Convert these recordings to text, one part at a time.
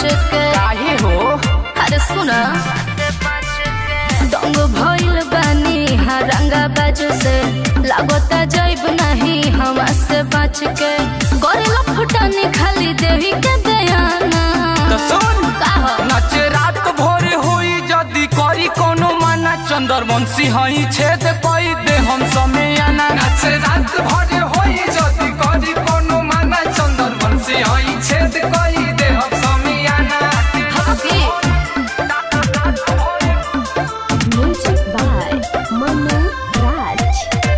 के काहे हो अरे सुना दंग भइल बानी हरंगा बाजू से लागता जाइब नहीं हवा से बच के करेला फुटानी खाली देवी के दयाना तो सुन का हो नाच रात भोर होई जदी करी कोनो माना चंदर बंसी हई छेद कई दे हम समेयाना नाच रात भोर होई जदी करी कोनो माना चंदर बंसी हई छेद कई दे हम समेयाना हकी Music by Manu Raj.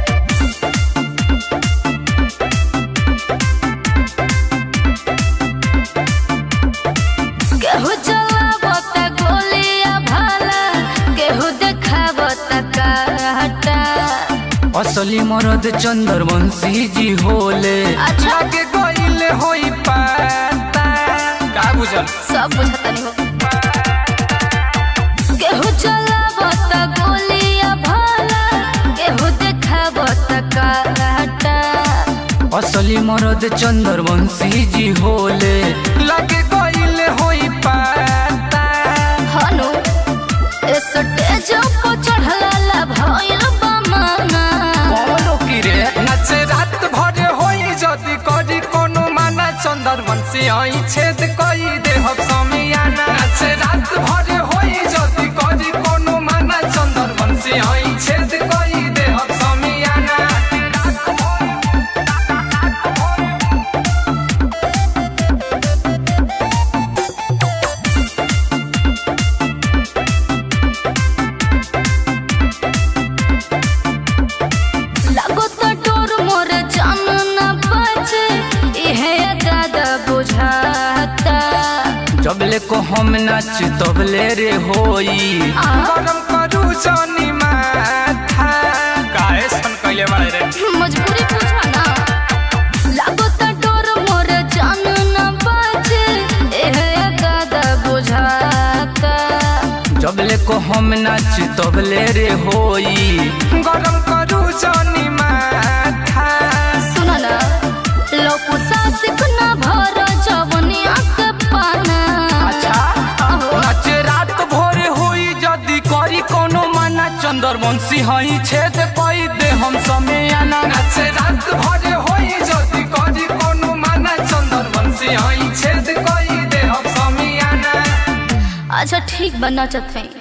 केहू चलावता गोलिया भाला केहू देखावता काटा असली मरद चंदर बंसी जी होले अच्छा। आगे गइले होई पाता का बुझल सब बुझतनी हो केहू चलावता गोलिया भाला केहू देखावता काटा असली मरद चंदर बंसी जी होले लगे गइले होई पाता हनु ए स्टेज पर चढ़ला भइल बमाना बोलो की रे नाच रात भर होई जदी करी कोनो माना चंदर बंसी आई छेद कई दे हम समियाना नाच रात भर होई जदी करी कोनो माना चंदर बंसी आई छेद कई दे हम समियाना लागता डोर मोर जान न बचे इहे दादा बुझाता जबले को हम नाच तबले रे होई आ? गरम करू जानी माथा काहे सन कइले बाड़े रे मजबूरी पूछा ना लागता डोर मोर जान न बचे इहे दादा बुझाता जबले को हम नाच तबले रे होई गरम करू जानी माथा सुन ना लोकु सासिक न भर जवनिया के पाना अच्छा अहो, नाच रात भोर होई जदी करी कोनो माना चंदर बंसी हई छेद कई दे हम समेयाना नाच रात भोर होई जदी करी कोनो माना चंदर बंसी हई छेद कई दे हम समेयाना अच्छा ठीक बा नचत है